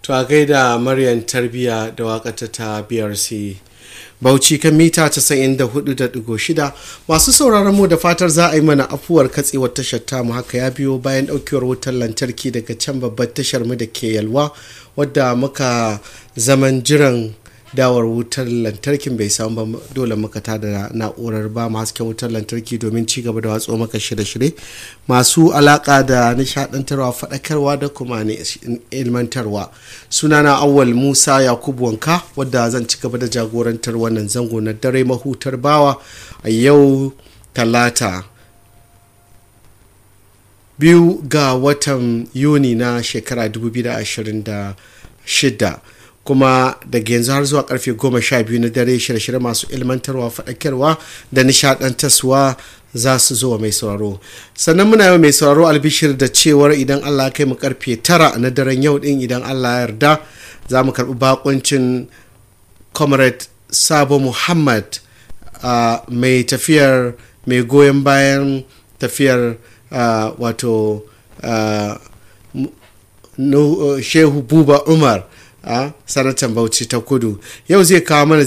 to a gaida maryam tarbiya da wakata ta brc bauchi kan mita 94.6 masu sauraron mu da fatar za a yi mana afuwar katsewar tashar tamu haka ya biyo bayan daukewar wutar lantarki daga can babbar tashar mu da ke yalwa wadda muka zaman jiran dawar wutar lantarkin bai samu ba dole muka tada na'urar ba mu hasken wutar lantarki domin ci gaba da watso maka shirye-shirye masu alaka da nishadantarwa faɗakarwa da kuma ilmantarwa sunana awwal musa yakubu wanka wadda zan ci gaba da jagorantar wannan zango na dare mahutar bawa a yau talata biyu ga watan yuni na shekara 2026 kuma daga yanzu har zuwa karfe goma sha biyu na dare shirye-shirye masu ilmantarwa faɗakarwa da nishaɗantarwa za su zo mai sauraro sannan muna yau mai sauraro albishir da cewar idan allah kai mu karfe tara na daren yau din idan allah ya yarda za mu karɓi bakuncin comrade sabo muhammad mai tafiyar mai goyon bayan tafiyar wato shehu buba umar a sanatan bauchi ta kudu yau zai kawo mana